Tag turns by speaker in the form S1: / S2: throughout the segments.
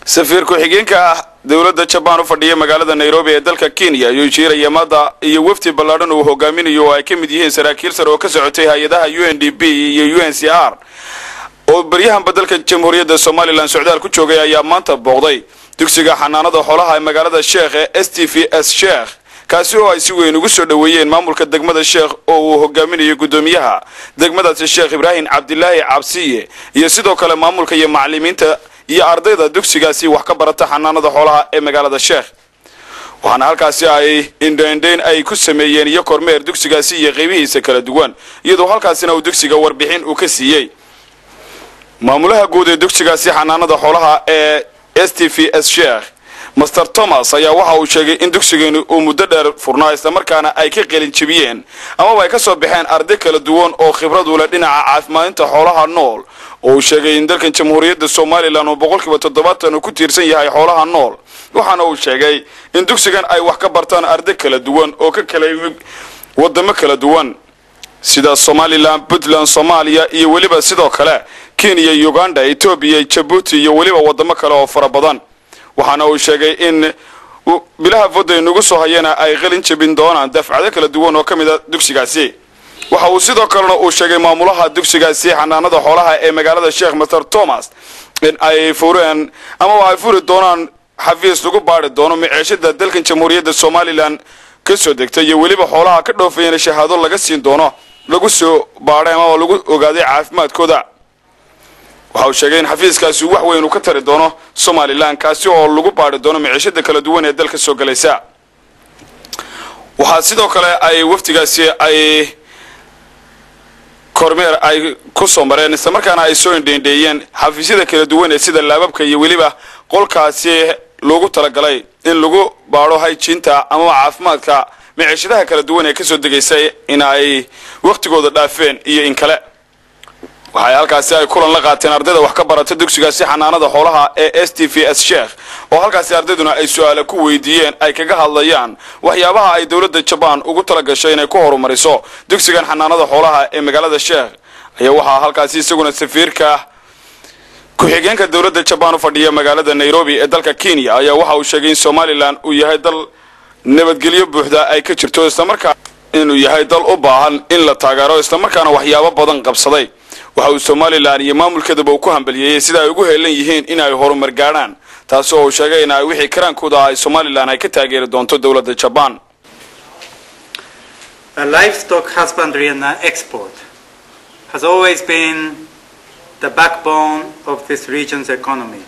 S1: safiir ku-xigeenka ah dowladda jabaan u fadhiya magaalada nairobi ee dalka kenya ayuu jiiraya mada iyo wafdi ballaadhan uu hogaaminayo oo ay ka mid yihiin saraakiil sare oo ka socotay hay-adaha u n d b iyo u n c r oo baryahanba dalka jamhuuriyadda somalilan socdaal ku joogay ayaa maanta booqday dugsiga xanaanada xoolaha ee magaalada sheekh ee s t v s sheekh kaasi oo ay si weyn ugu soo dhoweeyeen maamulka degmada sheekh oo uu hogaaminayo guddoomiyaha degmadaasi sheekh ibraahim cabdilaahi cabsiye iyo sidoo kale maamulka iyo macalimiinta iyo ardayda dugsigaasi wax ka barata xanaanada xoolaha ee magaalada sheekh waxaana halkaasi ay indhaindhayn ay ku sameeyeen iyo kormeer dugsigaasi iyo qaybihiisa kala duwan iyadoo halkaasina uu dugsiga warbixin uu ka siiyey maamulaha guud ee dugsigaasi xanaanada xoolaha ee s t v s sheekh master thomas ayaa waxa uu sheegay in dugsigeenu uu muddo dheer furnaa islamarkaana ay ka qalin jebiyeen amaba ay ka soo baxeen arday kala duwan oo khibrad u leh dhinaca caafimaadinta xoolaha nool oo uu sheegay in dalkan jamhuuriyadda somalilan uu boqolkiiba toddobaatan uu ku tiirsan yahay xoolaha nool waxaana uu sheegay in dugsigan ay wax ka bartaan arday kala duwan oo ka kala yimid wadamo kala duwan sida somalilan puntland soomaaliya iyo weliba sidoo kale kenya uganda etoobiya jabuuti iyo weliba wadamo kale oo fara badan waxaana uu sheegay in bilaha fooda nagu soo hayana ay qalin jebin doonaan dafcado kala duwan oo ka mid a dugsigaasi waxa uu sidoo kalena uu sheegay maamulaha dugsigaasi xanaanada xoolaha ee magaalada sheekh master thomas in ay fureen amaba ay furi doonaan xafiis lagu baari doono miceeshada dalkan jamhuuriyadda somalilan ka soo degtay iyo weliba xoolaha ka dhoofayana shahaado laga siin doono lagu soo baadhay amaba lagu ogaaday caafimaadkooda waxa uu sheegay in xafiiskaasi wax weyn uu ka tari doono somalilan kaasi oo lagu baari doono miciishada kala duwan ee dalka soo galaysa waxaa sidoo kale ay wafdigaasi ay kormeer ay ku soo mareen islamarkaana ay soo indheendheeyeen xafiisyada kala duwan ee sida laababka iyo weliba qolkaasi loogu talagalay in lagu baadho hayjiinta amaba caafimaadka miciishadaha kala duwan ee kasoo degaysa in ay wakhtigooda dhaafeen iyo in kale waxay halkaasi ay kulan la qaateen ardayda wax ka barata dugsigaasi xanaanada xoolaha ee s t v s sheekh oo halkaasi ardayduna ay su-aala ku weydiiyeen ay kaga hadlayaan waxyaabaha ay dowladda jabaan ugu tala gashay inay ku horumariso dugsigan xanaanada xoolaha ee magaalada sheekh ayaa waxaa halkaasi isaguna safiirka ku-xigeenka dowladda jabaan u fadhiya magaalada nairobi ee dalka kenya ayaa waxa uu sheegay in somalilan uu yahay dal nabadgelyo buuxda ay ka jirto islamarkaa inuu yahay dal u baahan in la taageero islamarkaana waxyaabo badan qabsaday waxa uu somalilan iyo maamulkeedaba uu ku hambaliyeeyey sida ay ugu heelan yihiin in ay horumar gaadhaan taasi oo uu sheegay in ay wixii karaankooda ay somalilan ay ka taageeri doonto dowladda jabaan
S2: livestock husbandry and export has always been the backbone of this region's economy.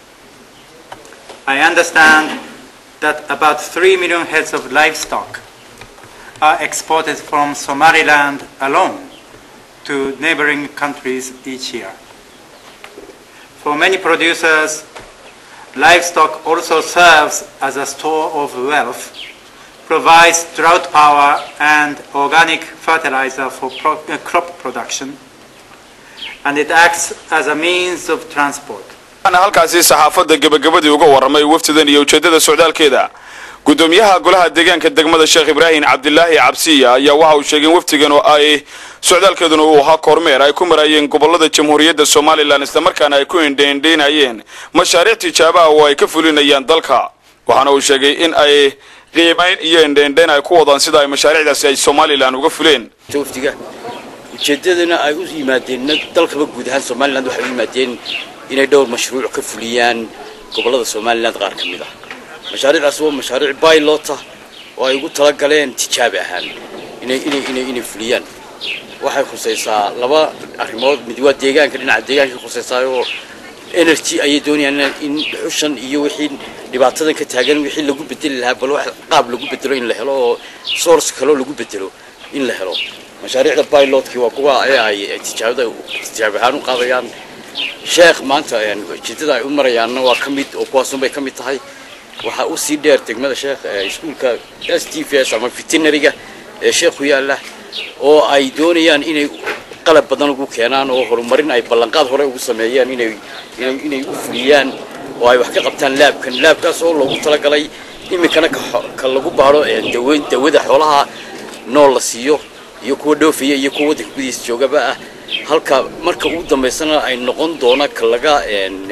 S2: I understand that about 3 million heads of livestock are exported from Somaliland alone to neighboring countries each year. For many producers, livestock also serves as a store of wealth, provides drought power and organic fertilizer for pro uh, crop production, and it acts as a means of transport.
S1: waxaana halkaasi saxaafadda gebagabadii uga warramay waftidan iyo ujeeddada socdaalkeeda guddoomiyaha golaha deegaanka degmada sheekh ibraahim cabdilaahi cabsiya ayaa waxa uu sheegay in waftigan oo ay socdaalkeeduna uu ahaa kormeer ay ku marayeen gobolada jamhuuriyadda somalilan islamarkaana ay ku indheindheynayeen mashaariic tijaabaha oo ay ka fulinayaan dalka waxaana uu sheegay in ay qiimayn iyo indheindheyn ay ku wadaan sida ay mashaariicdaasi ay somalilan uga fuleen
S3: wafdiga ujeeddadana ay u yimaadeen dalkaba guud ahaan somaliland waxay u yimaadeen inay dhowr mashruuc ka fuliyaan gobollada somaliland qaar ka mid ah mashaariicdaas waa mashaariic baylota oo ay ugu talagaleen tijaabi ahaan inay inay inay inay fuliyaan waxay khusaysaa laba arrimood mid waa deegaanka dhinaca deegaanka khusaysaa oo energy ayay doonayaan in dhuxushan iyo wixii dhibaatadan ka taagan wixii lagu bedeli lahaa bal wax qaab lagu bedelo in la helo oo source kaloo lagu bedelo in la helo mashaariicda pilotkii waa kuwa ay ay tijaabada tijaabi ahaan u qaadayaan sheekh maanta ujeedada ay u marayaanna waa ka mid oo kuwaasunbay ka mid tahay waxaa u sii dheer degmada sheekh iskuulka s t v s ama veterinariga ee sheekhu yaalla oo ay doonayaan inay qalab badan ugu keenaan oo horumarin ay ballanqaad hore ugu sameeyaan inay inay inay u fuliyaan oo ay wax ka qabtaan laabkan laabkaas oo loogu talagalay iminkana ka lagu baadho dawe dawada xoolaha nool la siiyo iyo kuwa dhoofaya iyo kuwa waddanka gudihiisa joogaba ah halka marka ugu dambaysana ay noqon doona ka laga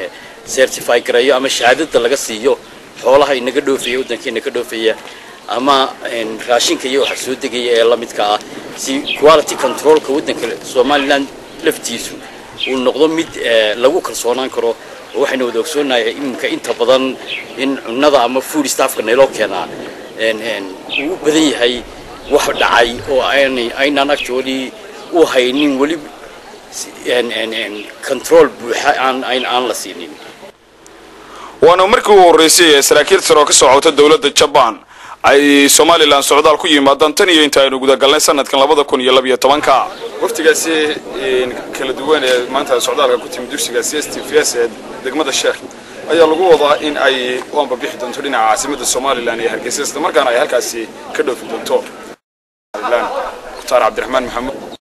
S3: certify gareeyo ama shahaadada laga siiyo xoolaha inaga dhoofaya waddankeena ka dhoofaya ama raashinka iyo waxa soo degaya ee la midka ah si quality controlka waddanka somaliland laftiisu uu noqdo mid lagu kalsoonaan karo oo waxaynu wada ogsoonahay iminka inta badan in cunnada ama food staffka nayloo keenaa uu u badan yahay wax dhacay oo aynaan actually u haynin weli control buuxa aan la siinin
S1: waana markii u horreysay ee saraakiil sare oo ka socota dowladda jabaan ay somalilan socdaal ku yimaadaan tan iyo inta aynu gudagalnay sanadkan labada kun iyo labiyo tobanka waftigaasi kala duwan ee maanta socdaalka ku timi dugsiga c s t v s ee degmada sheekh ayaa lagu wadaa in ay u ambabixi doonto dhinaca caasimadda somalilan ee hargeysa isla markaana ay halkaasi ka dhoofi doonto mukhtaar cabdiraxmaan maxamuud